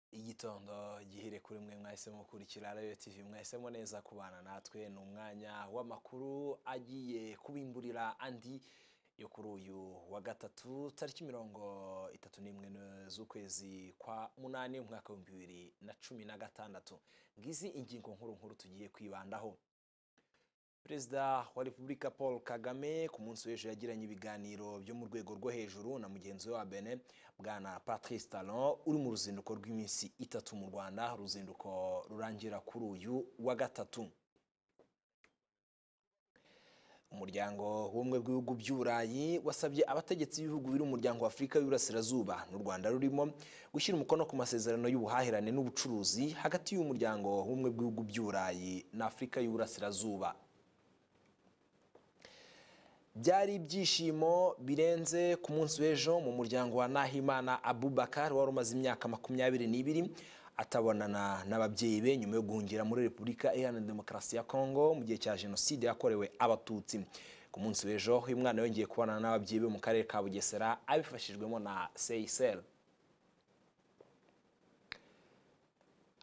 gitondo gihire kuri mwe mwahisemo gukurikira radiyo tivi mwahisemo neza kubana natwe ni umwanya w'amakuru agiye kubimburira andi yo kuri uyu wa gatatu tariki mirongo itatu n'imwe z'ukwezi kwa munani umwaka w'ibihumbi bibiri na cumi na gatandatu ngizi ingingo nkuru nkuru tugiye kwibandaho perezida wa repubulika paul kagame ku munsi w'ejo yagiranye ibiganiro byo mu rwego rwo hejuru na mugenzi we wa bene bwana patrice talon uri mu ruzinduko rw'iminsi itatu mu rwanda uruzinduko rurangira kuri uyu wa gatatu umuryango w'ubumwe bw'ibihugu by'uburayi wasabye abategetsi b'ibihugu biri umuryango wa afurika y'uburasirazuba n'u rwanda rurimo gushyira umukono ku masezerano y'ubuhahirane n'ubucuruzi hagati y'umuryango w'ubumwe bw'ibihugu by'uburayi na afurika y'uburasirazuba byari ibyishimo birenze ku munsi w'ejo mu muryango wa nahimana abubakar wari umaze imyaka makumyabiri n'ibiri atabonana n'ababyeyi be nyuma yo guhungira muri repubulika iharanira demokarasi ya kongo mu gihe cya jenoside yakorewe abatutsi ku munsi w'ejo uyu mwana yongeye kubonana n'ababyeyi be mu karere ka bugesera abifashijwemo na seyisel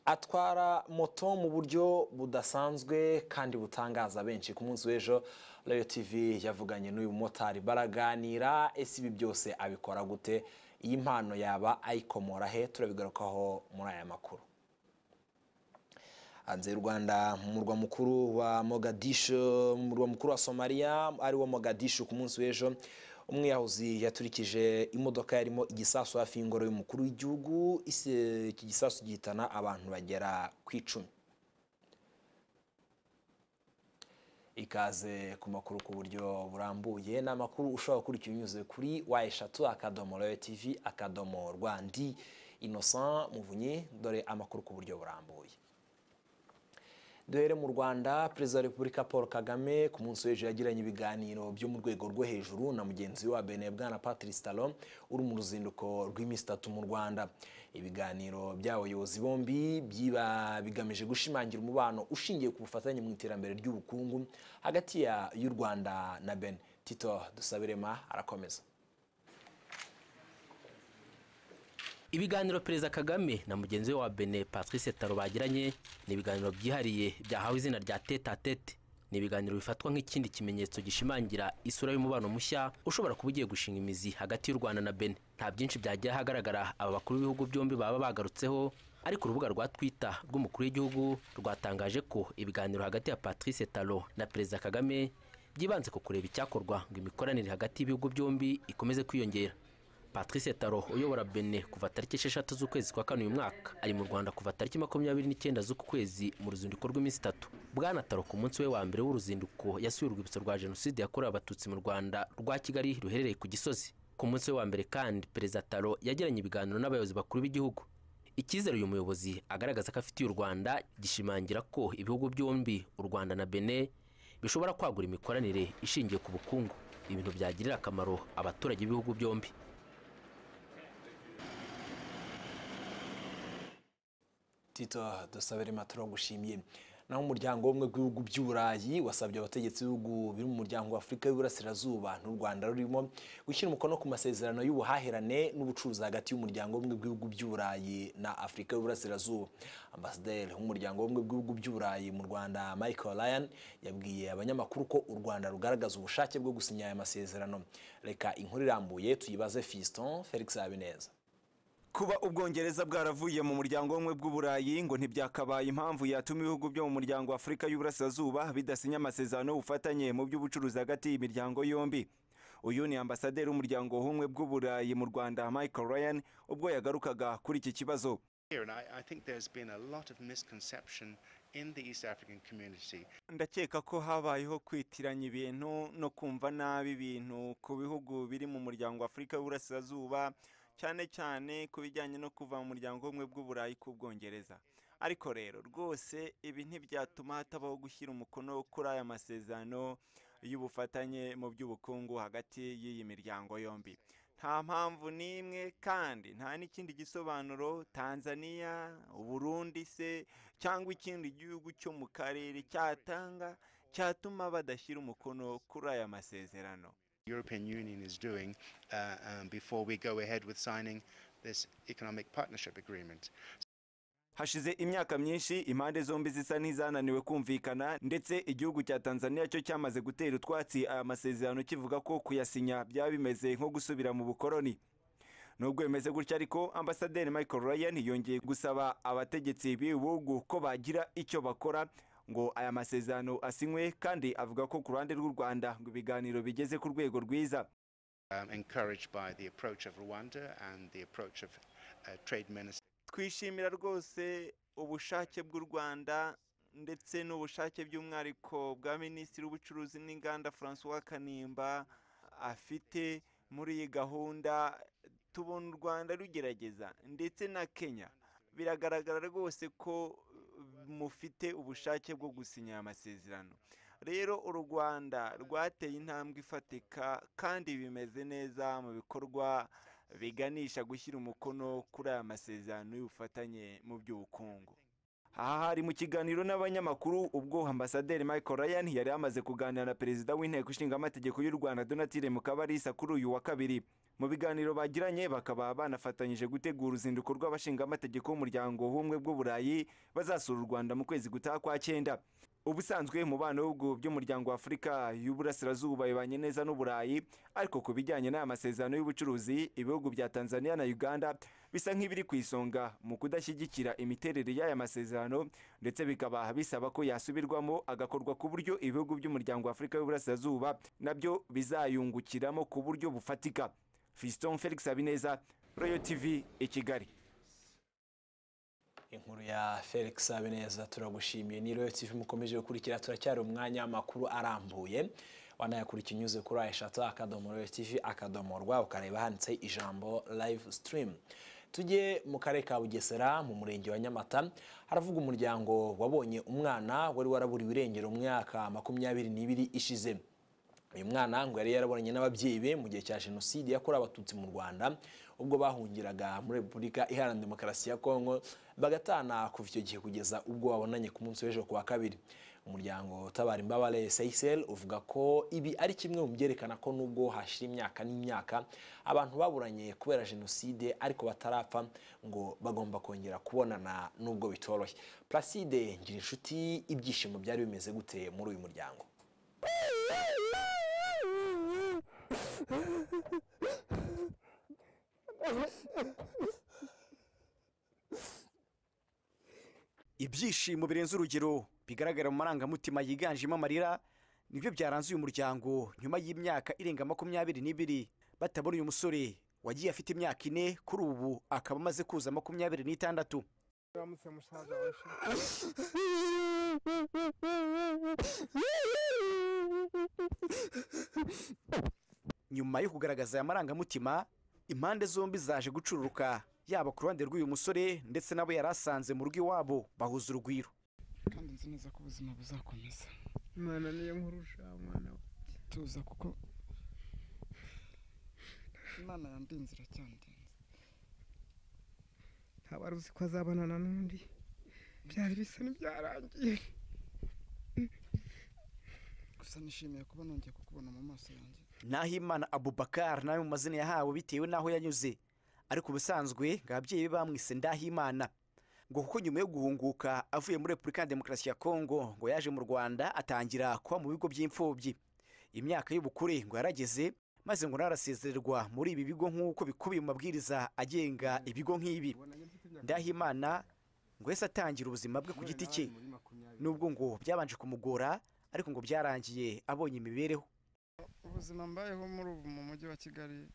atwara moto mu buryo budasanzwe kandi butangaza benshi ku munsi w'ejo rayo tivi yavuganye n'uyu mumotari baraganira ese ibi byose abikora gute iyi mpano yaba ayikomora he turabigarukaho muri aya makuru hanze y'u rwanda mu murwa mukuru wa mogadisho mu murwa mukuru wa somaliya ari wo mogadisho ku munsi w'ejo umwiyahuzi yaturikije imodoka yarimo igisasu hafi y'ingoro y'umukuru w'igihugu iki gisasu gihitana abantu bagera ku icumi ikaze ku makuru ku buryo burambuye ni amakuru ushobora gukurikira unyuze kuri wa eshatu akadomo royo tivi akadomo rwandi innocent muvunyi dore amakuru ku buryo burambuye duhere mu rwanda perezida wa repubulika paul kagame ku munsi w'ejo yagiranye ibiganiro byo mu rwego rwo hejuru na mugenzi we wa bene bwana patrice talon uri mu ruzinduko rw'iminsi itatu mu rwanda ibiganiro by'abayobozi bombi byiba bigamije gushimangira umubano ushingiye ku bufatanye mu iterambere ry'ubukungu hagati y'u rwanda na bene tito dusabirema arakomeza ibiganiro perezida kagame na mugenzi we wa bene patrice taro bagiranye ni ibiganiro byihariye byahawe izina rya tete a tete ni ibiganiro bifatwa nk'ikindi kimenyetso gishimangira isura y'umubano mushya ushobora kuba ugiye gushinga imizi hagati y'u rwanda na bene nta byinshi byagiye ahagaragara aba bakuru b'ibihugu byombi baba bagarutseho ariko urubuga rwa twita rw'umukuru w'igihugu rwatangaje ko ibiganiro hagati ya patrice taro na perezida kagame byibanze ku kureba icyakorwa ngo imikoranire hagati y'ibihugu byombi ikomeze kwiyongera patrice taro uyobora bene kuva tariki esheshatu z'ukwezi kwa kane uyu mwaka ari mu rwanda kuva tariki makumyabiri n'icyenda z'uku kwezi mu ruzinduko rw'iminsi itatu bwana taro ku munsi we wa mbere w'uruzinduko yasuye urwibutso rwa jenoside yakorewe abatutsi mu rwanda rwa kigali ruherereye ku gisozi ku munsi we wa mbere kandi perezida taro yagiranye ibiganiro n'abayobozi bakuru b'igihugu icyizere uyu muyobozi agaragaza ko afitiye u rwanda gishimangira ko ibihugu byombi u rwanda na bene bishobora kwagura imikoranire ishingiye ku bukungu ibintu byagirira akamaro abaturage b'ibihugu byombi tito dusabire maturo gushimiye naho umuryango w'umwe w'ibihugu by'uburayi wasabye abategetsi b'ibihugu biri mu muryango wa afurika y'uburasirazuba n'u rwanda rurimo gushyira umukono ku masezerano y'ubuhahirane n'ubucuruzi hagati y'umuryango w'umwe w'ibihugu by'uburayi na afurika y'uburasirazuba ambasaderi w'umuryango w'umwe w'ibihugu by'uburayi mu rwanda michael ryan yabwiye abanyamakuru ko u rwanda rugaragaza ubushake bwo gusinya aya masezerano reka inkuru irambuye tuyibaze fiston felix habineza kuba ubwongereza bwaravuye mu muryango w'ubumwe bw'uburayi ngo ntibyakabaye impamvu yatuma ibihugu byo mu muryango wa afurika y'uburasirazuba bidasinya amasezerano y'ubufatanye mu by'ubucuruzi hagati y'imiryango yombi uyu ni ambasaderi w'umuryango w'ubumwe bw'uburayi mu rwanda michael ryan ubwo yagarukaga kuri iki kibazo ndakeka ko habayeho kwitiranya ibintu no kumva nabi ibintu ku bihugu biri mu muryango wa afurika y'uburasirazuba cyane cyane ku bijyanye no kuva mu muryango w'ubumwe bw'uburayi k'ubwongereza ariko rero rwose ibi ntibyatuma hatabaho gushyira umukono kuri aya masezerano y'ubufatanye mu by'ubukungu hagati y'iyi miryango yombi nta mpamvu n'imwe kandi nta n'ikindi gisobanuro tanzania uburundi se cyangwa ikindi gihugu cyo mu karere cyatanga cyatuma badashyira umukono kuri aya masezerano European Union is doing uh, um, before we go ahead with signing this economic partnership agreement. hashize imyaka myinshi impande zombi zisa n'izananiwe kumvikana ndetse igihugu cya tanzania cyo cyamaze gutera utwatsi aya masezerano kivuga ko kuyasinya byaba bimeze nko gusubira mu bukoroni nubwo bimeze gutya ariko ambasaderi michael ryan yongeye gusaba abategetsi b'ibi bihugu ko bagira icyo bakora ngo aya masezerano asinywe kandi avuga ko ku ruhande rw'u rwanda ngo ibiganiro bigeze ku rwego rwiza um, encouraged by the approach of Rwanda and the approach of uh, Trade Minister. twishimira rwose ubushake bw'u rwanda ndetse n'ubushake by'umwihariko bwa minisitiri w'ubucuruzi n'inganda francois kanimba afite muri iyi gahunda tubona u rwanda rugerageza ndetse na kenya biragaragara rwose ko mufite ubushake bwo gusinya aya masezerano rero u rwanda rwateye intambwe ifatika kandi bimeze neza mu bikorwa biganisha gushyira umukono kuri aya masezerano y'ubufatanye mu by'ubukungu aha hari mu kiganiro n'abanyamakuru ubwo ambasaderi michael ryan yari yamaze kuganira na perezida w'inteko ishinga amategeko y'u rwanda donatire mukabarisa kuri uyu wa kabiri mu biganiro bagiranye bakaba banafatanyije gutegura uruzinduko rw'abashingamategeko b'umuryango w'ubumwe bw'uburayi bazasura u rwanda mu kwezi gutaha kwa cyenda ubusanzwe umubano w'ibihugu by'umuryango wa afurika y'uburasirazuba bibanye neza n'uburayi ariko ku bijyanye n'aya masezerano y'ubucuruzi ibihugu bya tanzania na uganda bisa nk'ibiri ku isonga mu kudashyigikira imiterere y'aya masezerano ndetse bikaba bisaba ko yasubirwamo agakorwa ku buryo ibihugu by'umuryango wa afurika y'uburasirazuba nabyo bizayungukiramo ku buryo bufatika fiston felix habineza royal tv i kigali inkuru ya felix habineza turagushimiye ni royo tv mukomeje gukurikira turacyari umwanya w'amakuru arambuye wanayakurikiye unyuze kuri eshatu akadomo royo tv akadomo rwa ukareba handitse ijambo live stream tujye mu karere ka bugesera mu murenge wa nyamata haravuga umuryango wabonye umwana wari waraburiwe irengero mu mwaka makumyabiri n'ibiri ishize uyu mwana ngo yari yaraburanye n'ababyeyi be mu gihe cya jenoside yakorewe abatutsi mu rwanda ubwo bahungiraga muri repubulika iharanira demokarasi ya kongo bagatana kuva icyo gihe kugeza ubwo babonanye ku munsi w'ejo ku wa kabiri umuryango utabara imbabare sayisel uvuga ko ibi ari kimwe mu byerekana ko nubwo hashira imyaka n'imyaka abantu baburanye kubera jenoside ariko batarapfa ngo bagomba kongera kubonana nubwo bitoroshye placide ngirinshuti ibyishimo byari bimeze gute muri uyu muryango ibyishimo birenze urugero bigaragara mu marangamutima yiganjemo amarira nibyo byaranze uyu muryango nyuma y'imyaka irenga makumyabiri n'ibiri batabona uyu musore wagiye afite imyaka ine kuri ubu akaba amaze kuza makumyabiri n'itandatu uramutse musaza wacu nyuma yo kugaragaza aya marangamutima impande zombi zaje gucururuka yaba ku ruhande rw'uyu musore ndetse n'abo yari asanze mu rugo iwabo bahuza urugwiro kandi nzi neza ko ubuzima buzakomeza imana niyo nkurusha mwana tuza kuko imana yandinze iracyandinze ntabwo wari uzi ko azabonana n'undi byari bisa n'ibyarangiye gusa nishimiye kuba nongeye kukubona mu maso yanjye nahimana abubakar nawe mu mazina yahawe bitewe n'aho yanyuze ariko ubusanzwe ngo ababyeyi be bamwise ndahimana ngo kuko nyuma yo guhunguka avuye muri repubulika ya demokarasi ya kongo ngo yaje mu rwanda atangira kuba mu bigo by'imfubyi imyaka y'ubukure ngo yarageze maze ngo nawe arasezererwa muri ibi bigo nk'uko bikubiye mu mabwiriza agenga ibigo nk'ibi ndahimana ngo yahise atangira ubuzima bwe ku giti cye nubwo ngo byabanje kumugora ariko ngo byarangiye abonye imibereho ubuzima mbayeho muri ubu mu mujyi wa kigali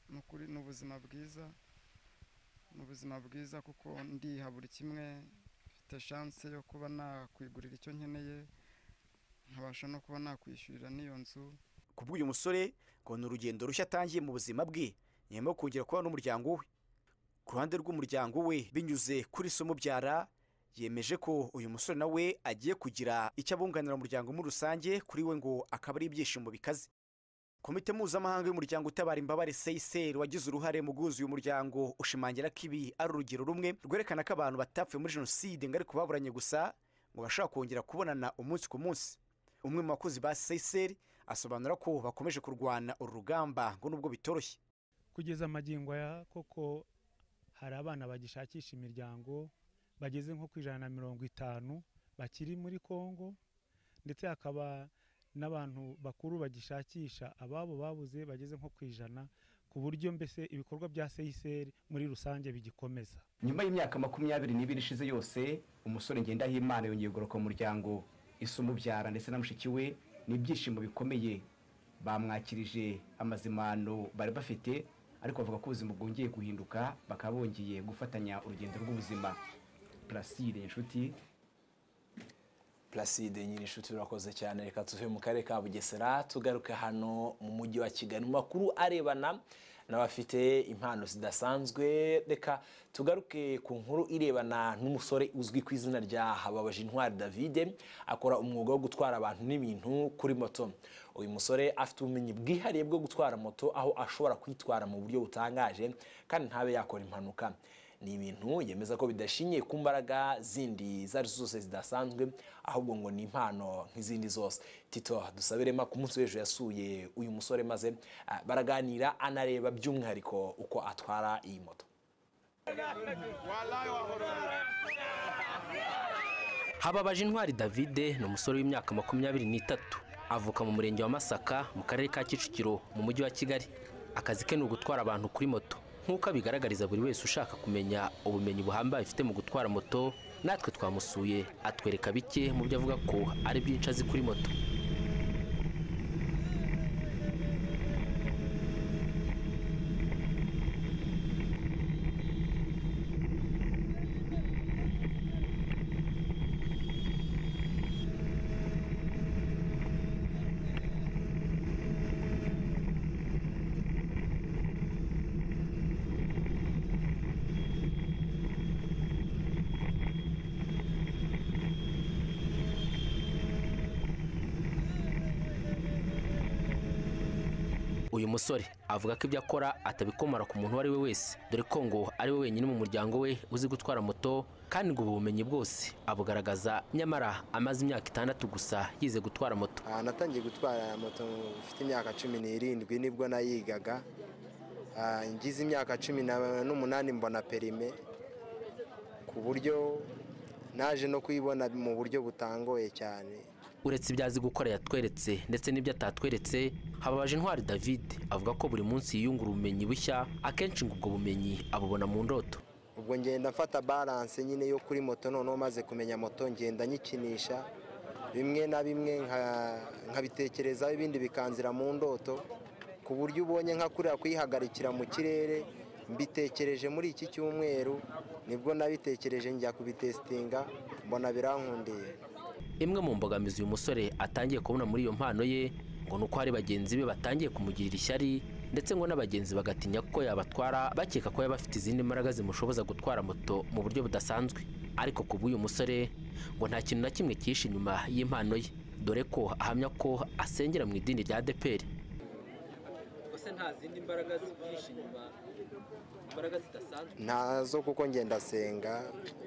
ni ukuri ni ubuzima bwiza ni ubuzima bwiza kuko ndiha buri kimwe mfite shanse yo kuba nakwigurira icyo nkeneye nkabasha no kuba nakwishyurira n'iyo nzu ku bw'uyu musore ngo ni urugendo rushya atangiye mu buzima bwe nyuma yo kongera kuba n'umuryango we ku ruhande rw'umuryango we binyuze kuri somo byara yemeje ko uyu musore nawe agiye kugira icyo abunganira umuryango muri rusange kuri we ngo akaba ari ibyishimo bikaze komite mpuzamahanga y'umuryango utabara imbabare seyiseri wagize uruhare mu guhuza uyu muryango ushimangira ko ibi ari urugero rumwe rwerekana ko abantu batapfuye muri jenoside ngo ariko baburanye gusa ngo bashobora kongera kubonana umunsi ku munsi umwe mu bakozi ba seyiseri asobanura ko bakomeje kurwana uru rugamba ngo nubwo bitoroshye kugeza amagingo aya koko hari abana bagishakisha imiryango bageze nko ku ijana na mirongo itanu bakiri muri congo ndetse hakaba n'abantu bakuru bagishakisha ababo babuze bageze nko ku ijana ku buryo mbese ibikorwa bya seyiseri muri rusange bigikomeza nyuma y'imyaka makumyabiri n'ibiri ishize yose umusore ngendahimana yongeye gukora mu muryango umubyara ndetse na mushiki we n'ibyishimo bikomeye bamwakirije amazimano bari bafite ariko bavuga ko ubuzima bwongeye guhinduka bakaba bongeye gufatanya urugendo rw'ubuzima puraside inshuti Placide Nyirinshuti urakoze cyane reka tuve mu karere ka Bugesera tugaruke hano mu mujyi wa Kigali mu makuru arebana n'abafite impano zidasanzwe reka tugaruke ku nkuru irebana n'umusore uzwi ku izina rya Hababaje Intwari David akora umwuga wo gutwara abantu n'ibintu kuri moto uyu musore afite ubumenyi bwihariye bwo gutwara moto aho ashobora kwitwara mu buryo butangaje kandi ntabe yakora impanuka ni ibintu yemeza ko bidashingiye ku mbaraga zindi izo ari zo zose zidasanzwe ahubwo ngo ni impano nk'izindi zose tito dusabirema ku munsi w'ejo yasuye uyu musore maze ah, baraganira anareba by'umwihariko uko atwara iyi moto hababaje intwari davide ni umusore w'imyaka makumyabiri n'itatu avuka mu murenge wa masaka mu karere ka kicukiro mu mujyi wa kigali akazi ke ni ugutwara abantu kuri moto nk'uko abigaragariza buri wese ushaka kumenya ubumenyi buhambaye afite mu gutwara moto natwe twamusuye atwereka bike mu byo avuga ko ari byinshi azi kuri moto uyu musore avuga ko ibyo akora atabikomora ku muntu uwo ari we wese dore ko ngo ari we wenyine mu muryango we uzi gutwara moto kandi ngo ubu bumenyi bwose abugaragaza nyamara amaze imyaka itandatu gusa yize gutwara moto Ah, natangiye gutwara moto mfite imyaka cumi n'irindwi nibwo nayigaga Ah, ngize imyaka cumi na- n'umunani mbona perime ku buryo naje no kuyibona mu buryo butangoye cyane uretse ibyo azi gukora yatweretse ndetse n'ibyo atatweretse hababaje intwari david avuga ko buri munsi yiyungura ubumenyi bushya akenshi ngo ubwo bumenyi abubona mu ndoto ubwo ngenda mfata balance nyine yo kuri moto noneho maze kumenya moto ngenda nyikinisha bimwe na bimwe nka- nkabitekerezaho ibindi bikanzira mu ndoto ku buryo ubonye nka kuriya kuyihagarikira mu kirere mbitekereje muri iki cyumweru nibwo nabitekereje njya kubitesitinga mbona birankundiye imwe mu mbogamizi uyu musore atangiye kubona muri iyo mpano ye ngo ni uko hari bagenzi be batangiye kumugirira ishyari ndetse ngo n'abagenzi bagatinya ko yabatwara bakeka ko yaba afite izindi mbaraga zimushoboza gutwara moto mu buryo budasanzwe ariko ku bw'uyu musore ngo nta kintu na kimwe cyihishe inyuma y'impano ye dore ko ahamya ko asengera mu idini rya adeperi ese nta zindi mbaraga zihishe inyuma imbaraga zidasanzwe ntazo kuko ngenda senga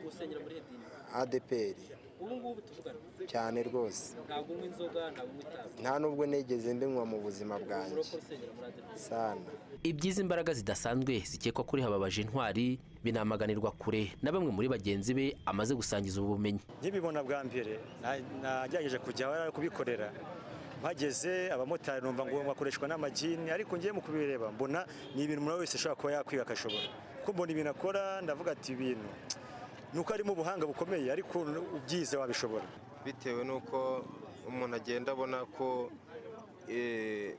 usengera muri idini adeperi ubu ngubu tuvugana cyane rwose ntabwo unywa inzoga ntabwo unywa itabi nta n'ubwo negeze mbinywa mu buzima bwanjye usengera muri adeperi sana ibyiza imbaraga zidasanzwe zikekwa kuri hababaje intwari binamaganirwa kure na bamwe muri bagenzi be amaze gusangiza ubu bumenyi nkibibona bwa mbere na- nagerageje kujya aho ari kubikorera mpageze abamotari numva ngo bakoreshwa n'amagini ariko ngiye mu kubireba mbona ni ibintu umuntu wese ashobora kuba yakwiga akashobora kuko mbona ibintu akora ndavuga ati ibintu ni uko harimo ubuhanga bukomeye ariko ubyize wabishobora bitewe n'uko umuntu agenda abona ko eh,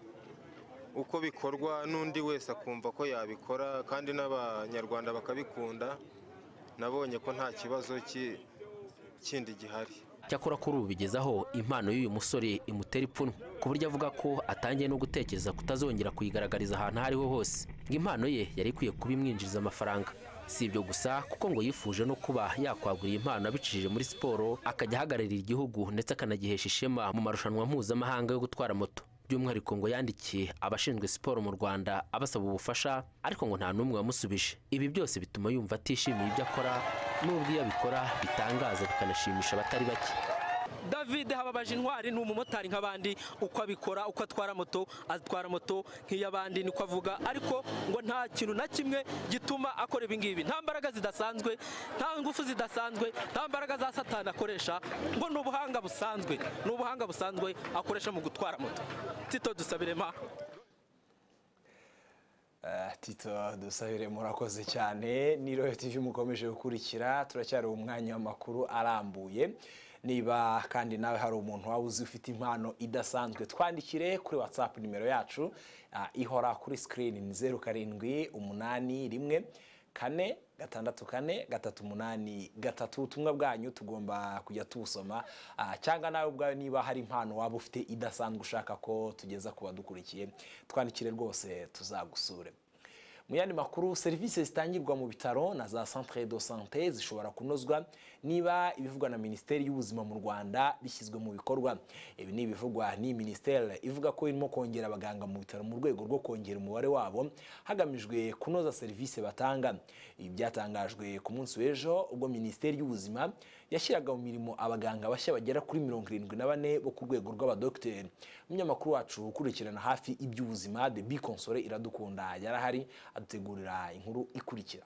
uko bikorwa n'undi wese akumva ko yabikora kandi n'abanyarwanda bakabikunda nabonye ko nta kibazo ki- kindi gihari cyakora kuri ubu bigeze aho impano y'uyu musore imutera ipfunwe ku buryo avuga ko atangiye no gutekereza kutazongera kuyigaragariza ahantu aho ariho hose ngo impano ye yari ikwiye kuba imwinjiriza amafaranga si ibyo gusa kuko ngo yifuje no kuba yakwagura iyi mpano abicishije muri siporo akajya ahagararira igihugu ndetse akanagihesha ishema mu marushanwa mpuzamahanga yo gutwara moto by'umwihariko ngo yandikiye abashinzwe siporo mu rwanda abasaba ubufasha ariko ngo nta n'umwe wamusubije ibi byose bituma yumva atishimiye ibyo akora n'ubwo iyo abikora bitangaza bikanashimisha abatari bake david hababaje intwari ni umumotari nk'abandi uko abikora uko atwara moto atwara moto nk'iy'abandi niko avuga ariko ngo nta kintu na kimwe gituma akora ibingibi nta mbaraga zidasanzwe nta ngufu zidasanzwe nta mbaraga za satani akoresha ngo ni ubuhanga busanzwe ni ubuhanga busanzwe akoresha mu gutwara moto tito dusabirema Ah, tito dusabire murakoze cyane ni royo tv mukomeje gukurikira turacyari umwanya w'amakuru arambuye niba kandi nawe hari umuntu waba uzi ufite impano idasanzwe twandikire kuri whatsapp nimero yacu ah, ihora kuri screen ni zeru karindwi umunani rimwe kane gatandatu kane gatatu umunani gatatu ubutumwa bwanyu tugomba kujya tubusoma Ah, cyangwa nawe ubwawe niba hari impano waba ufite idasanzwe ushaka ko tugeza ku badukurikiye twandikire rwose tuzagusure mu yandi makuru serivisi zitangirwa mu bitaro na za centre de sante zishobora kunozwa niba ibivugwa na minisiteri y'ubuzima mu rwanda bishyizwe mu bikorwa ibi ni ibivugwa n'iyi minisiteri ivuga ko irimo kongera abaganga mu bitaro mu rwego rwo kongera umubare wabo hagamijwe kunoza serivisi batanga ibi byatangajwe ku munsi w'ejo ubwo minisiteri y'ubuzima yashyiraga mu mirimo abaganga bashya bagera kuri mirongo irindwi na bane bo ku rwego rw'abadogiteri umunyamakuru wacu ukurikirana hafi iby'ubuzima de bikonsore iradukunda yarahari adutegurira inkuru ikurikira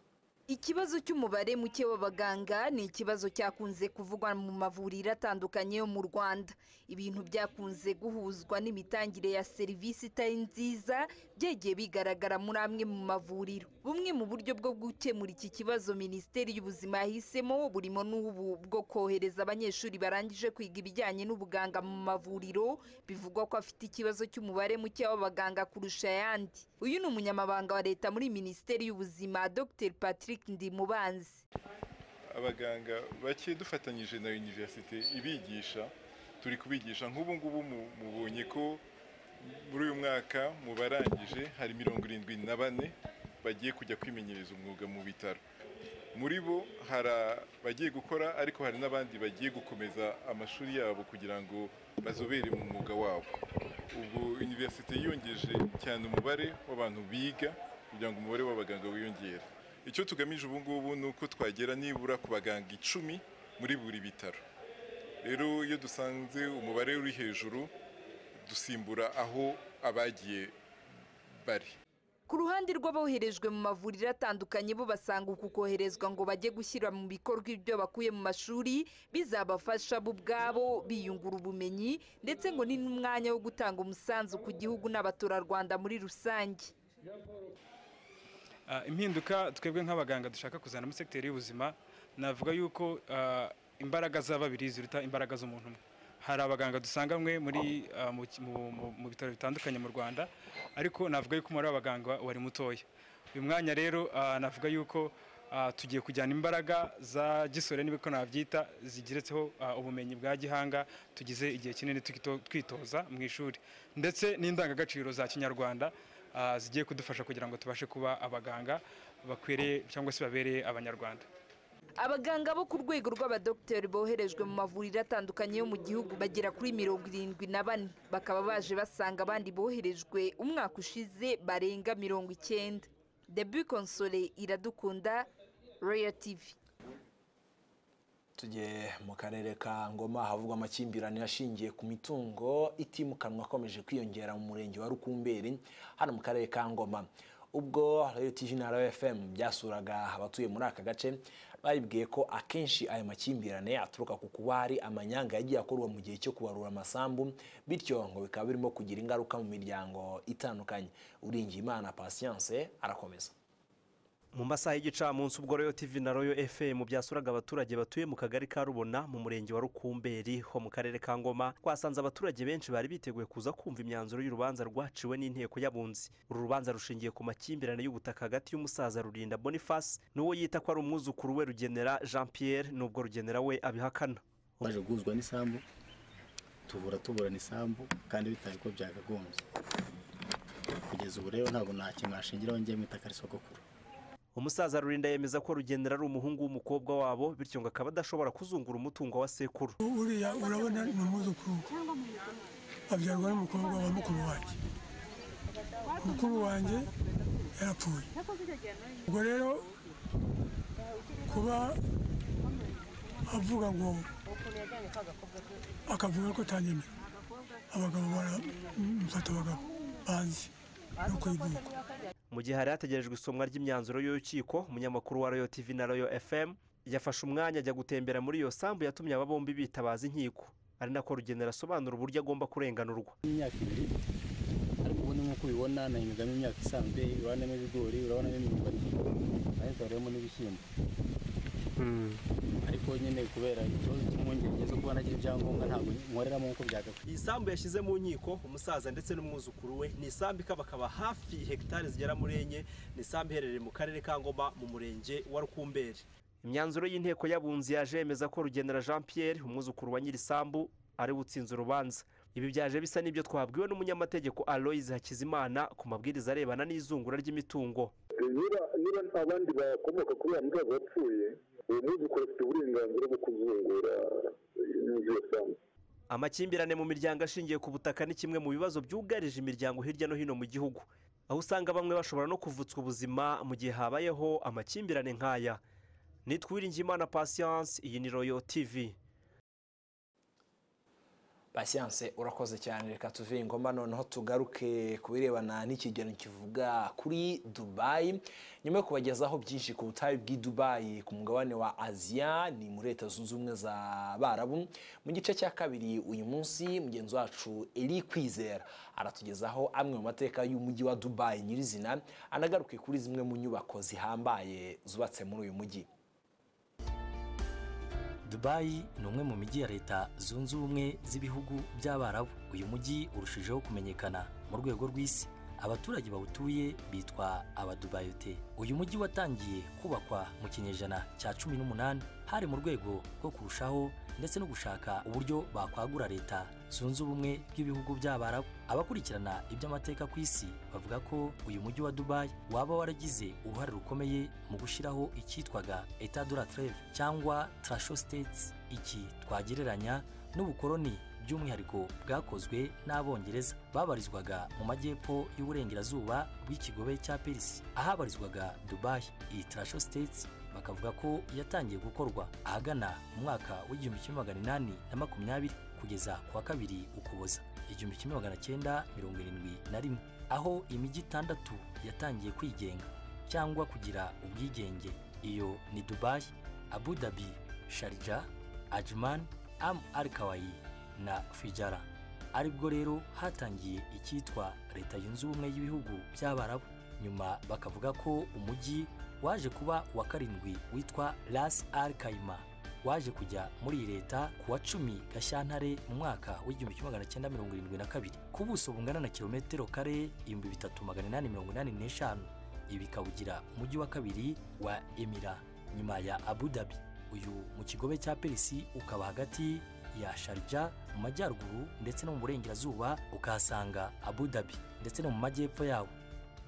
Ikibazo cy'umubare muke w'abaganga ni ikibazo cyakunze kuvugwa mu mavuriro atandukanye yo mu Rwanda. Ibintu byakunze guhuzwa n'imitangire ya serivisi itari nziza byagiye bigaragara muri amwe mu mavuriro. Bumwe mu buryo bwo gukemura iki kibazo Minisiteri y'Ubuzima yahisemo burimo n'ubu bwo kohereza abanyeshuri barangije kwiga ibijyanye n'ubuganga mu mavuriro, bivugwa ko afite ikibazo cy'umubare muke w'abaganga kurusha ayandi. Uyu ni umunyamabanga wa leta muri Minisiteri y'Ubuzima Dr. Patrick Patrick Ndimubanzi abaganga bake dufatanyije na universite ibigisha turi kubigisha nk'ubu ngubu mu- mubonye ko muri uyu mwaka mu barangije hari mirongo irindwi na bane bagiye kujya kwimenyereza umwuga mu bitaro muri bo hari abagiye gukora ariko hari n'abandi bagiye gukomeza amashuri yabo kugira ngo bazobere mu mwuga wabo ubwo universite yiyongeje cyane umubare w'abantu biga kugira ngo umubare w'abaganga wiyongere icyo tugamije ubu ngubu ni uko twagera nibura ku baganga icumi muri buri bitaro rero iyo dusanze umubare uri hejuru dusimbura aho abagiye bari ku ruhande rw'aboherejwe mu mavuriro atandukanye bo basanga uku koherezwa ngo bajye gushyira mu bikorwa ibyo bakuye mu mashuri bizabafasha bo ubwabo biyungura ubumenyi ndetse ngo ni n'umwanya wo gutanga umusanzu ku gihugu n'abaturarwanda muri rusange Ah, impinduka twebwe nk'abaganga dushaka kuzana muri sekiteri y'ubuzima navuga yuko ah, imbaraga za babiri ziruta imbaraga z'umuntu umwe hari abaganga dusangamwe muri ah, mu ki- mu- mu- mu bitaro bitandukanye mu rwanda ariko navuga yuko umubare w'abaganga wari mutoya uyu mwanya rero ah, navuga yuko ah, tugiye kujyana imbaraga za gisore niba ko nabyita zigeretseho ah, ubumenyi bwa gihanga tugize igihe kinini twito- twitoza mu ishuri ndetse n'indangagaciro za kinyarwanda ah, zigiye kudufasha kugira ngo tubashe kuba abaganga bakwiriye cyangwa se babereye abanyarwanda abaganga bo ku rwego rw'abadogiteri boherejwe mu mavuriro atandukanye yo mu gihugu bagera kuri mirongo irindwi na bane bakaba baje basanga abandi boherejwe umwaka ushize barenga mirongo icyenda debu konsole iradukunda royal tv tujye mu karere ka ngoma havugwa amakimbirane ashingiye ku mitungo itimukanwa akomeje kwiyongera mu murenge wa rukumberi hano mu karere ka ngoma ubwo radiyo tv na radiyo fm byasuraga abatuye muri aka gace babibwiye ko akenshi aya makimbirane aturuka ku kuba hari amanyanga yagiye akorwa mu gihe cyo kubarura amasambu bityo ngo bikaba birimo kugira ingaruka mu miryango itandukanye uringiyimana patience arakomeza mu masaha y'igicamunsi ubwo royo tv na royo fm byasuraga abaturage batuye mu kagari ka rubona mu murenge wa rukumberi ho mu karere ka ngoma twasanze abaturage benshi bari biteguye kuza kumva imyanzuro y'urubanza rwaciwe n'inteko y'abunzi uru rubanza rushingiye ku makimbirane y'ubutaka hagati y'umusaza rurinda boniface n'uwo yita ko ari umwuzukuru we rugenera jean pierre n'ubwo rugenera we abihakana baje guhuzwa n'isambu tubura tuburana isambu kandi bitari ko byakagombye kugeza ubu rero ntabwo nta kintu nashingiraho ngiye mwitaka risogokuru umusaza rurinda yemeza ko rugenera ari umuhungu w'umukobwa wabo bityo ngo akaba adashobora kuzungura umutungo wa sekuru buriya urabona ni umwuzukuru we. abyarwa n'umukobwa wa mukuru wanjye mukuru wanjye yarapfuye ubwo rero kuba avuga ngo akavuga ko atanyemera abagabo baramufata abagabo banzi no kuyivuga mu gihe hari hategerejwe isomwa ry'imyanzuro y'urukiko umunyamakuru wa royo tv na royo fm yafashe umwanya ajya gutembera muri iyo sambu yatumye aba bombi bitabaza inkiko ari nako rugenera asobanura uburyo agomba kurenganurwa imyaka ibiri ariko ubundi nk'uko ubibona nahingamo imyaka isanzwe urabonamo ibigori urabonamo imyumbati aheza waremo n'ibishyimbo ariko nyine kubera ikibazo cy'impungenge zo kuba nagira ibyangombwa ntabwo nkoreramo nk'uko byagakwiye iyi sambu yashyize mu nkiko umusaza ndetse n'umwuzukuru we ni isambu ikaba akaba hafi hegitari zigera muri enye ni isambu iherereye mu karere ka ngoma mu murenge wa rukumberi imyanzuro y'inteko y'abunzi yaje yemeza ko rugenera jean pierre umwuzukuru wa nyir'isambu ari we utsinze urubanza ibi byaje bisa n'ibyo twabwiwe n'umunyamategeko aloyize hakizimana ku mabwiriza arebana n'izungura ry'imitungo niba niba abandi bakomoka kuri uriya musaza wapfuye uwo mwuzukuru afite uburenganzira bwo kuzungura inzu ya sambu amakimbirane mu miryango ashingiye ku butaka ni kimwe mu bibazo byugarije imiryango hirya no hino mu gihugu aho usanga bamwe bashobora no kuvutswa ubuzima mu gihe habayeho amakimbirane nk'aya nitwiringiyimana patience iyi ni royo tv basiyanse urakoze cyane reka tuve ingoma noneho tugaruke ku birebana n'ikigereranyo kivuga kuri dubayi nyuma yo kubagezaho byinshi ku butayu bw'i dubayi ku mugabane wa aziya ni muri leta zunze ubumwe za barabu mu gice cya kabiri uyu munsi mugenzi wacu eri kwizera aratugezaho amwe mu mateka y'umujyi wa dubayi nyirizina anagaruke kuri zimwe mu nyubako zihambaye zubatse muri uyu mujyi Dubai ni umwe mu mijyi ya leta zunze ubumwe z'ibihugu by'abarabu uyu mujyi urushijeho kumenyekana mu rwego rw'isi abaturage bawutuye bitwa abadubayote uyu mujyi watangiye kubakwa mu kinyejana cya cumi n'umunani hari mu rwego rwo kurushaho ndetse no gushaka uburyo bakwagura leta zunze ubumwe bw'ibihugu by'abarabu abakurikirana iby'amateka ku isi bavuga ko uyu mujyi wa dubai waba waragize uruhare rukomeye mu gushyiraho icyitwaga etadura treve cyangwa trasho states iki twagereranya n'ubukoloni by'umwihariko bwakozwe n'abongereza babarizwaga mu majyepfo y'uburengerazuba bw'ikigobe cya perisi ahabarizwaga dubai iyi trasho states bakavuga ko yatangiye gukorwa ahagana mu mwaka w'igihumbi kimwe magana inani na makumyabiri kugeza ku wa kabiri ukuboza igihumbi kimwe magana cyenda mirongo irindwi na rimwe aho imijyi itandatu yatangiye kwigenga cyangwa kugira ubwigenge iyo ni dubai abu dhabi sharija ajman am al kawaii na fijara aribwo rero hatangiye icyitwa leta yunze ubumwe y'ibihugu by'abarabu nyuma bakavuga ko umujyi waje kuba uwa karindwi witwa ras al kaima waje kujya muri iyi leta ku wa cumi gashyantare mu mwaka w'igihumbi kimwe magana cyenda mirongo irindwi na kabiri ku buso bungana na kilometero kare ibihumbi bitatu magana inani mirongo inani n'eshanu ibi bikawugira umujyi wa kabiri wa emira nyuma ya abu dhabi uyu mu kigobe cya perisi ukaba hagati ya sharija mu majyaruguru ndetse no mu burengerazuba ukahasanga abu dhabi ndetse no mu majyepfo yawo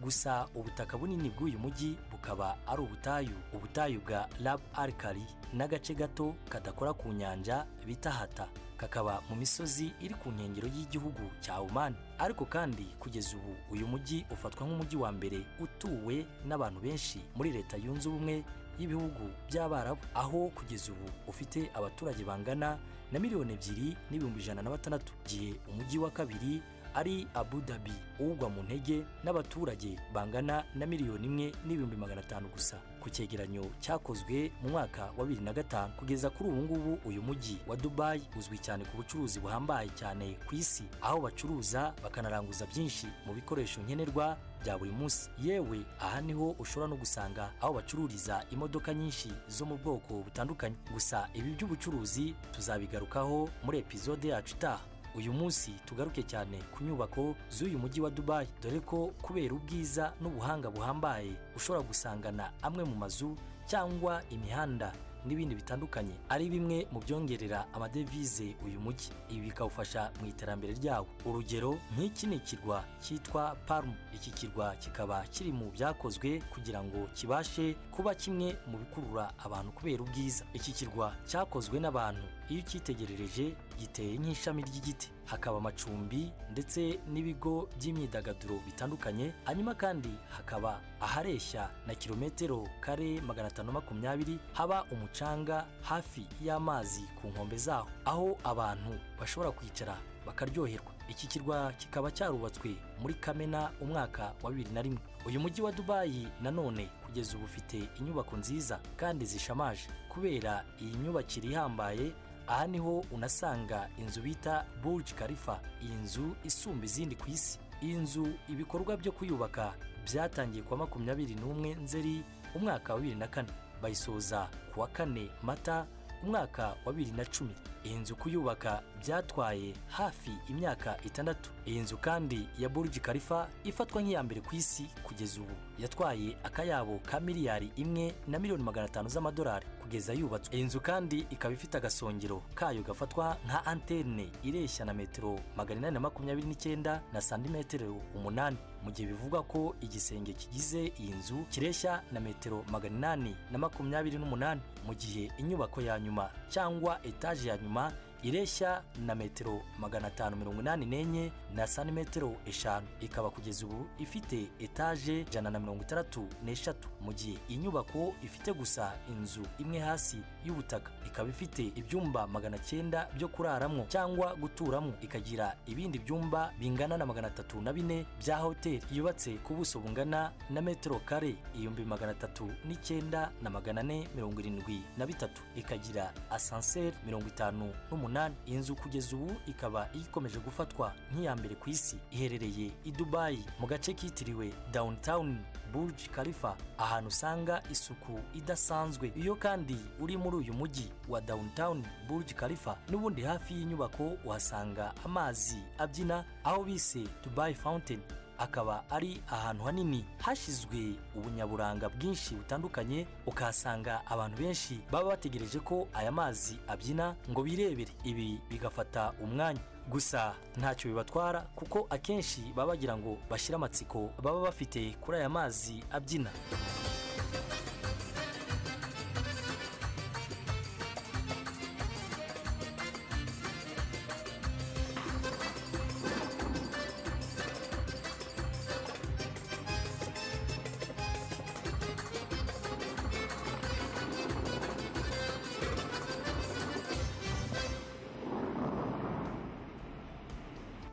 gusa ubutaka bunini bw'uyu mujyi bukaba ari ubutayu ubutayu bwa rab arkari n'agace gato kadakora ku nyanja bita hata kakaba mu misozi iri ku nkengero y'igihugu cya oman ariko kandi kugeza ubu uyu mujyi ufatwa nk'umujyi wa mbere utuwe n'abantu benshi muri leta yunze ubumwe y'ibihugu by'abarabu aho kugeza ubu ufite abaturage bangana na miliyoni ebyiri n'ibihumbi ijana na batandatu gihe umujyi wa kabiri ari abu dhabi ugwa mu ntege n'abaturage bangana na miliyoni imwe n'ibihumbi magana atanu gusa ku cyegeranyo cyakozwe mu mwaka wa bibiri na gatanu kugeza kuri ubu ngubu uyu mujyi wa dubai uzwi cyane ku bucuruzi buhambaye cyane ku isi aho bacuruza bakanaranguza byinshi mu bikoresho nkenerwa bya buri munsi yewe aha niho ushobora no gusanga aho bacururiza imodoka nyinshi zo mu bwoko butandukanye gusa ibi by'ubucuruzi tuzabigarukaho muri epizode yacu itaha uyu munsi tugaruke cyane ku nyubako z'uyu mujyi wa dubai dore ko kubera ubwiza n'ubuhanga buhambaye ushobora gusangana amwe mu mazu cyangwa imihanda n'ibindi bitandukanye ari bimwe mu byongerera amadevize uyu mujyi ibi bikawufasha mu iterambere ryawo urugero nk'iki ni ikirwa cyitwa palm iki kirwa kikaba kiri mu byakozwe kugira ngo kibashe kuba kimwe mu bikurura abantu kubera ubwiza iki kirwa cyakozwe n'abantu iyo ucyitegerereje giteye nk'ishami ry'igiti hakaba amacumbi ndetse n'ibigo by'imyidagaduro bitandukanye hanyuma kandi hakaba ahareshya na kilometero kare magana atanu makumyabiri haba umucanga hafi y'amazi ku nkombe zaho aho abantu bashobora kwicara bakaryoherwa iki kirwa kikaba cyarubatswe muri kamena umwaka wa bibiri na rimwe uyu mujyi wa dubayi nanone kugeza ubu ufite inyubako nziza kandi zishamaje kubera iyi myubakire ihambaye aha niho unasanga inzu bita burj khalifa iyi nzu isumba izindi ku isi iyi nzu ibikorwa byo kuyubaka byatangiye kuwa makumyabiri n'umwe nzeri umwaka wa bibiri na kane bayisoza kuwa kane mata umwaka wa bibiri na cumi iyi nzu kuyubaka byatwaye hafi imyaka itandatu iyi nzu kandi ya burj khalifa ifatwa nk'iya mbere ku isi kugeza ubu yatwaye akayabo ka miliyari imwe na miliyoni magana atanu z'amadolari kugeza yubatswe iyi nzu kandi ikaba ifite agasongero kayo gafatwa nka antene ireshya na metero magana inani na makumyabiri n'icyenda na santimetero umunani mu gihe bivugwa ko igisenge kigize iyi nzu kireshya na metero magana inani na makumyabiri n'umunani mu gihe inyubako ya nyuma cyangwa etaje ya nyuma ireshya na metero magana atanu mirongo inani n'enye na santimetero eshanu ikaba kugeza ubu ifite etaje ijana na mirongo itandatu n'eshatu mu gihe inyubako ifite gusa inzu imwe hasi y'ubutaka ikaba ifite ibyumba magana cyenda byo kuraramo cyangwa guturamo ikagira ibindi byumba bingana na magana atatu na bine bya hoteli yubatse ku buso bungana na metero kare ibihumbi magana atatu n'icyenda na magana ane mirongo irindwi na bitatu ikagira asanseri mirongo itanu n'umunani umunani iyi nzu kugeza ubu ikaba ikomeje gufatwa nk'iya mbere ku isi iherereye i dubayi mu gace kitiriwe downtown burj khalifa ahantu usanga isuku idasanzwe iyo kandi uri muri uyu mujyi wa downtown burj khalifa n'ubundi hafi y'inyubako uhasanga amazi abyina aho bise dubai fountain akaba ari ahantu hanini hashyizwe ubunyaburanga bwinshi butandukanye ukahasanga abantu benshi baba bategereje ko aya mazi abyina ngo birebere ibi bigafata umwanya gusa ntacyo bibatwara kuko akenshi baba bagira ngo bashyire amatsiko baba bafite kuri aya mazi abyina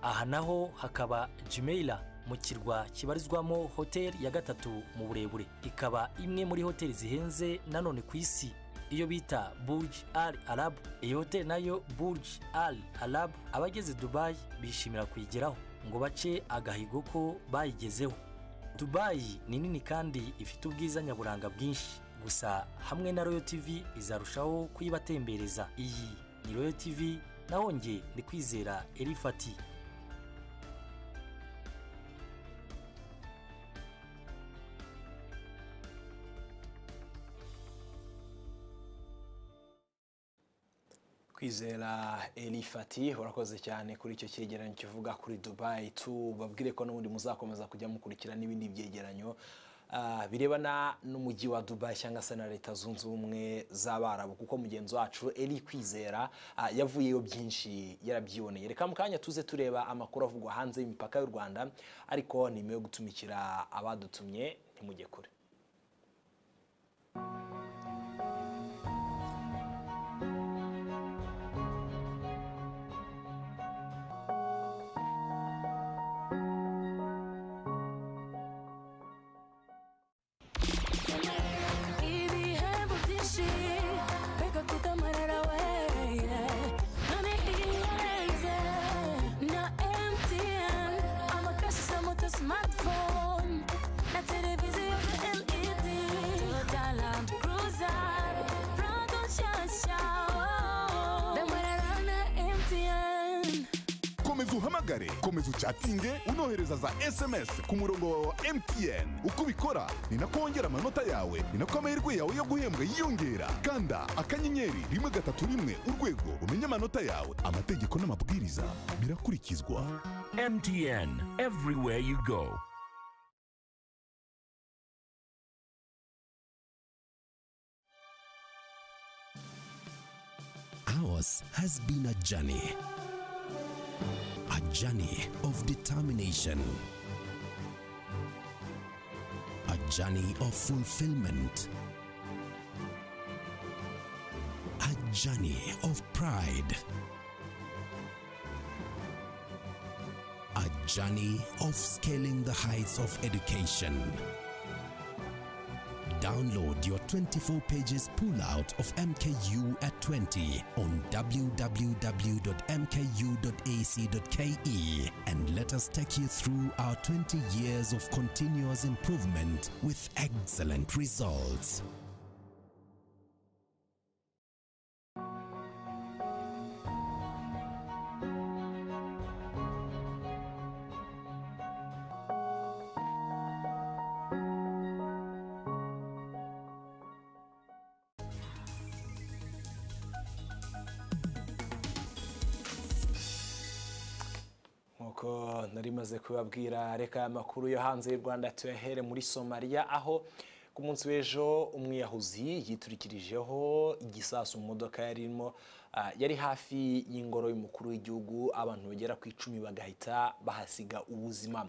aha naho hakaba Jumeirah mu kirwa kibarizwamo hoteli ya gatatu mu burebure ikaba imwe muri hoteli zihenze nanone ku isi iyo bita burj al arab iyi hoteli nayo burj al arab abageze dubayi bishimira kuyigeraho ngo bace agahigo ko bayigezeho dubayi ni nini kandi ifite ubwiza nyaburanga bwinshi gusa hamwe na royal tv izarushaho kuyibatembereza iyi ni royal tv naho njye ndi kwizera erifati kwizera elifati urakoze cyane kuri icyo cyegeranyo kivuga kuri dubayi tubabwire ko n'ubundi muzakomeza kujya mukurikira n'ibindi byegeranyo ah, birebana n'umujyi wa dubayi cyangwa se na leta zunze ubumwe z'abarabu kuko mugenzi wacu eri kwizera ah, yavuyeyo byinshi yarabyiboneye reka mu kanya tuze tureba amakuru avugwa hanze y'imipaka y'u rwanda ariko ni yo gutumikira abadutumye ntimujye kure ibihembo byinshi reka twite amarara we none irenze na mtn amakashi za moto smartphone na televiziyo ya led toyota land cruiser prado nshyashya damarara na mtn komeza uhamagare komeza ucatinge unohereza za sms ku murongo wawe wa mtn uko ubikora ni nako wongera amanota yawe ni nako amahirwe yawe yo guhembwa yiyongera kanda akanyenyeri rimwe gatatu rimwe urwego umenye amanota yawe amategeko n'amabwiriza birakurikizwa mtn everywhere you go How ours has been a journey. A journey of determination. A journey of fulfillment. A journey of pride. A journey of scaling the heights of education. Download your 24 pages pullout of MKU at 20 on www.mku.ac.ke and let us take you through our 20 years of continuous improvement with excellent results. nk'uko nari maze kubabwira reka aya makuru yo hanze y'u rwanda tuyahere muri somaliya aho ku munsi w'ejo umwiyahuzi yiturikirijeho igisasu mu modoka yarimo ah, yari hafi y'ingoro y'umukuru w'igihugu abantu bagera ku icumi bagahita bahasiga ubuzima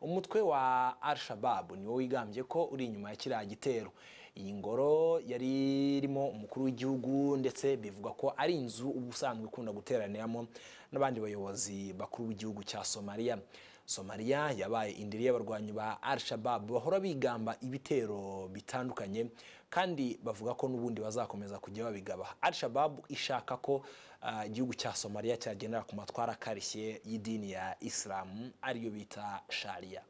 umutwe wa al shababu niwo wigambye ko uri inyuma ya kiriya gitero iyi ngoro yari irimo umukuru w'igihugu ndetse bivugwa ko ari inzu uba usanzwe ikunda guteraniramo n'abandi bayobozi bakuru b'igihugu cya somaliya somaliya yabaye indiri y'abarwanyi ba al shabab bahora bigamba ibitero bitandukanye kandi bavuga ko n'ubundi bazakomeza kujya babigaba al shabab ishaka ko ah, igihugu cya somaliya cyagendera ku matwara akarishye y'idini ya isilamu ariyo bita shariya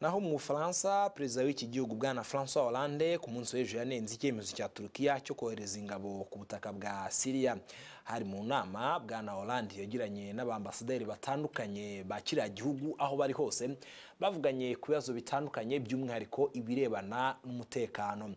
naho mu bufaransa perezida w'iki gihugu bwana francois hollande ku munsi w'ejo yanenze icyemezo cya turukiya cyo kohereza ingabo ku butaka bwa siriya hari mu nama bwana hollande yagiranye n'abambasaderi batandukanye ba kiriya gihugu aho bari hose bavuganye ku bibazo bitandukanye by'umwihariko ibirebana n'umutekano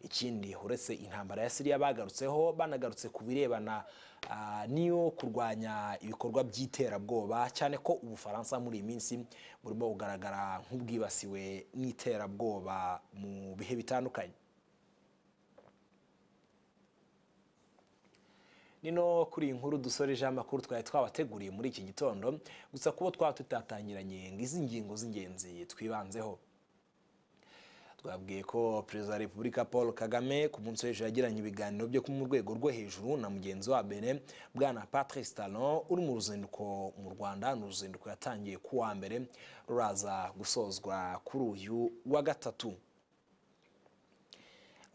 ikindi uretse intambara ya siriya bagarutseho banagarutse ku birebana ah, n'iyo kurwanya ibikorwa by'iterabwoba cyane ko ubufaransa muri iyi minsi burimo kugaragara nk'ubwibasiwe n'iterabwoba mu bihe bitandukanye nino kuri iyi nkuru dusoreje amakuru twari twabateguriye muri iki gitondo gusa kubo twaba tutatangiranye ngo izi ngingo z'ingenzi twibanzeho twabwiye ko perezida wa repubulika paul kagame ku munsi w'ejo yagiranye ibiganiro byo mu rwego rwo hejuru na mugenzi wa bene bwana patrice talon uri mu ruzinduko mu rwanda ni uruzinduko yatangiye ku wa mbere ruraza gusozwa kuri uyu wa gatatu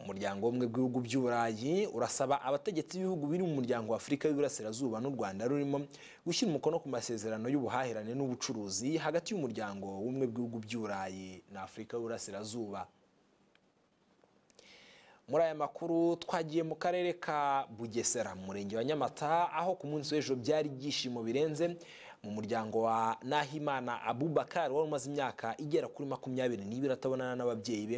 umuryango w'ubumwe bw'ibihugu by'uburayi urasaba abategetsi b'ibihugu biri mu muryango wa afurika y'uburasirazuba n'u rwanda rurimo gushyira umukono ku masezerano y'ubuhahirane n'ubucuruzi hagati y'umuryango w'ubumwe bw'ibihugu by'uburayi na afurika y'uburasirazuba muri aya makuru twagiye mu karere ka bugesera mu murenge wa nyamata aho ku munsi w'ejo byari ibyishimo birenze mu muryango wa nahimana abubakari wari umaze imyaka igera kuri makumyabiri n'ibiri atabonana n'ababyeyi be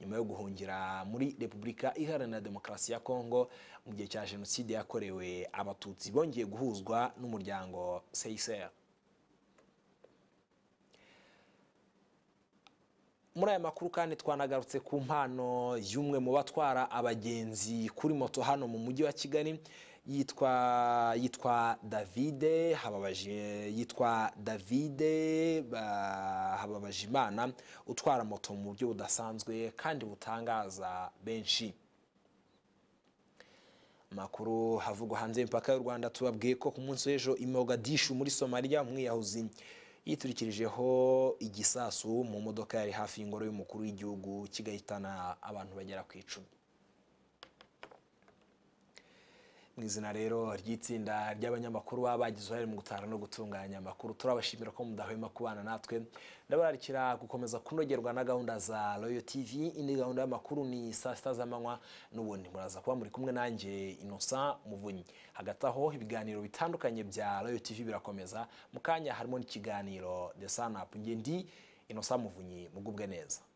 nyuma yo guhungira muri repubulika iharanira demokarasi ya kongo mu gihe cya jenoside yakorewe abatutsi bongeye guhuzwa n'umuryango seyiseri muri aya makuru kandi twanagarutse ku mpano y'umwe mu batwara abagenzi kuri moto hano mu mujyi wa kigali yitwa yitwa davide hababaje yitwa davide ba- hababaje imana utwara moto mu buryo budasanzwe kandi butangaza benshi amakuru havugwa hanze y'imipaka y'u rwanda tubabwiye ko ku munsi w'ejo i mogadishu muri somaliya umwiyahuzi yiturikirijeho igisasu mu modoka yari hafi y'ingoro y'umukuru w'igihugu kigahitana abantu bagera ku icumi mu izina rero ry'itsinda ry'abanyamakuru baba bagize uruhare mu gutanga no gutunganya amakuru turabashimira ko mudahwema kubana natwe ndabararikira gukomeza kunogerwa na gahunda za royo tv indi gahunda y'amakuru ni saa sita z'amanywa n'ubundi muraza kuba muri kumwe nanjye innocent muvunyi hagati aho ibiganiro bitandukanye bya royo tv birakomeza mu kanya harimo n'ikiganiro the sun up ngende innocent muvunyi mugubwe neza